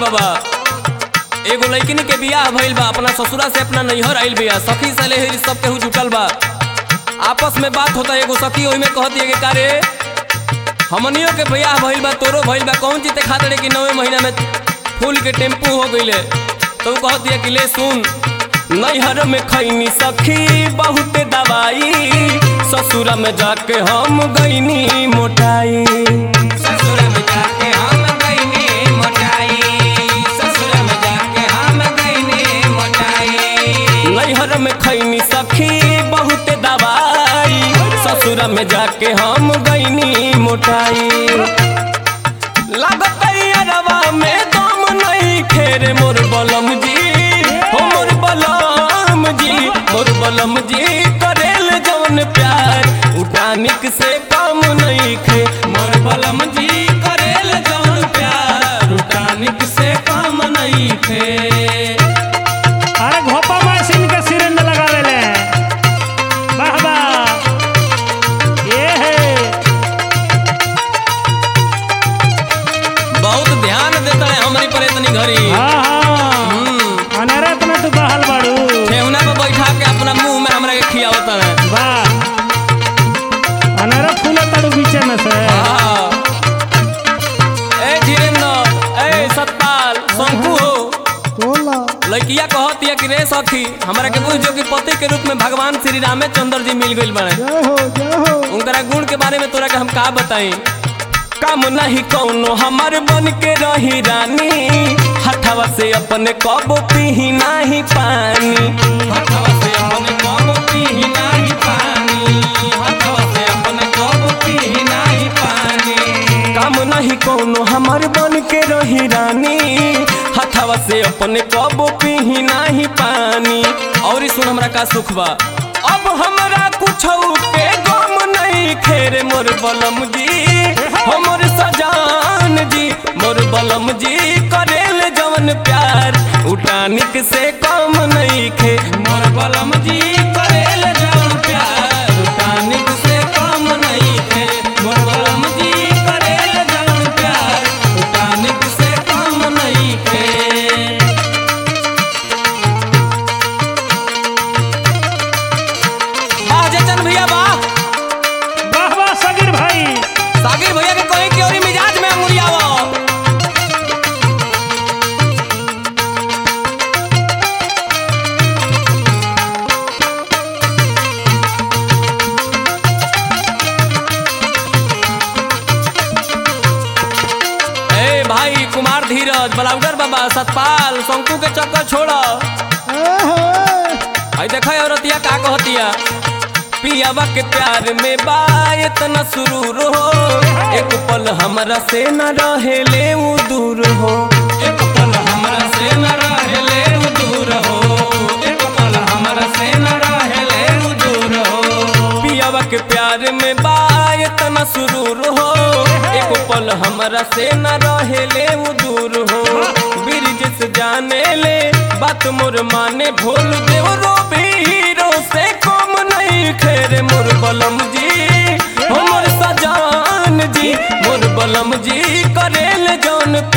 बाबा एगो लड़किन के बियाह भइल बा अपना ससुरा से अपना नैहर आइल बिया सखी सले सब केहू जुटल बा आपस में बात होता एगो सखी ओहिमे कहती है कि कारे हमनियों के बियाह भइल बा तोरो भइल बा कौन जीते खातिर कि नवे महीना में फूल के टेम्पू हो गइले तो उ कहती है कि ले सुन नैहर में खैनी सखी बहुत दवाई ससुरा में जाके हम गईनी मोटाई ससुर में जाके हम गईनी मोटाई ससुर में जाके हम गईनी मोटाई नैहर में खैनी सखी बहुत दवाई ससुर में जाके हम गईनी मोटाई लागत अरवा में दम नहीं खेरे मोर बलम जी हो मोर बलम जी मोर बलम जी करेल जवन प्यार उठानिक से कम नहीं खे मोर बलम जी करेल जौन प्यार टानिक से काम नहीं थे अरे घोपा मशीन के सिरेंज लगावेले वाह वाह ये है बहुत ध्यान देता है हमारी पर इतनी घड़ी हाँ हाँ हम्म, अनेरे इतना तू बहल बाड़ू ठेहुना पे बैठा के अपना मुंह में हमरा के खियावता है वाह अनेरे फूल ताड़ू बीचे में से हाँ। ए धीरेन्द्र ए सतपाल शंकु हो बोला लड़किया कहती है कि रे सखी हमरा के बुझ जो कि पति के रूप में भगवान श्री रामचंद्र जी मिल गइल बने जय हो जय हो उनकरा गुण के बारे में तोरा के हम का बताई काम नहीं कौनो हमार बन के रही रानी हथवा से अपने कबो पीही नाही पानी हथवा से अपने कब पी नहीं पानी हथवा से अपने कब पी नहीं पानी काम नहीं कौनो हमार बन के रही रानी हथवा से अपने कबो पीही नाही पानी और सुन हमरा का सुख बा अब हमरा कुछ के गम नहीं खेरे मोर बलम जी हमर सजान जी मोर बलम जी करेल जवन प्यार उठानिक से कम नहीं खे मोर बलम जी करेल जौन प्यार टानिक से काम नहीं थे मोर बलम जी करेल जौन प्यार टानिक से काम नहीं थे वाह जयचंद भैया वाह वाह वाह सगीर भाई सागिर भैया के कहीं की ओरी मिजाज में अंगुरियावा ए भाई कुमार धीरज बलाउडर बाबा सतपाल शंकु के चक्कर छोड़ ए हे आई देखा औरतिया का कहतिया पियावा के प्यार में बा इतना सुरूर हो एक पल हमरा से न रहे ले उ दूर हो एक पल हमरा से न रहले उ दूर हो एक पल हमरा से न रहले उ दूर हो पियावा के प्यार में बा इतना सुरूर हो एक पल हमरा से न रहे ले उ दूर हो ब्रिज से जाने ले बात मोर माने भोल देव रो हीरो से कम नहीं खेरे मोर बलम जी हो मोर सजान जी मोर बलम जी करेल जौन